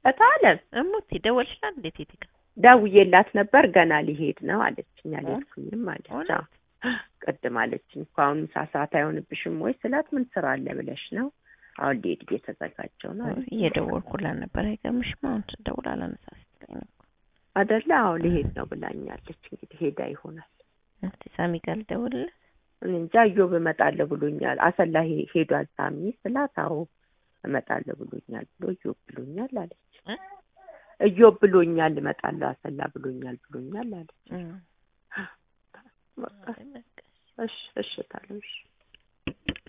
እታለም እሙቲ ደወልሽላት እንዴት ቴቴ ጋር ደውዬላት ነበር ገና ሊሄድ ነው አለችኝ። አልሄድኩኝም አለች። እውነት? አዎ ቅድም አለችኝ እኮ አሁን ምሳ ሰዓት አይሆንብሽም ወይ ስላት ምን ስራ አለ ብለሽ ነው? አሁን ሊሄድ እየተዘጋጀው ነው አለች። እየደወልኩላት ነበር። አይገርምሽም? አሁን ስደውል አላነሳ ስትለኝ ነው። አደለ? አዎ ሊሄድ ነው ብላኛለች። እንግዲህ ሄዳ ይሆናል። እስቲ ሳሚ ጋር ልደውልለት። እኔ እንጃ እዮብ እመጣለሁ ብሎኛል። አሰላ ሄ- ሄዷል ሳሚ ስላት አዎ እመጣለሁ ብሎኛል ብሎ እዮብ ብሎኛል አለች። እ? እዮብ ብሎኛል እመጣለሁ አሰላ ብሎኛል ብሎኛል አለች። እም። በቃ አይ በቃ እሺ እሺ ታለም እሺ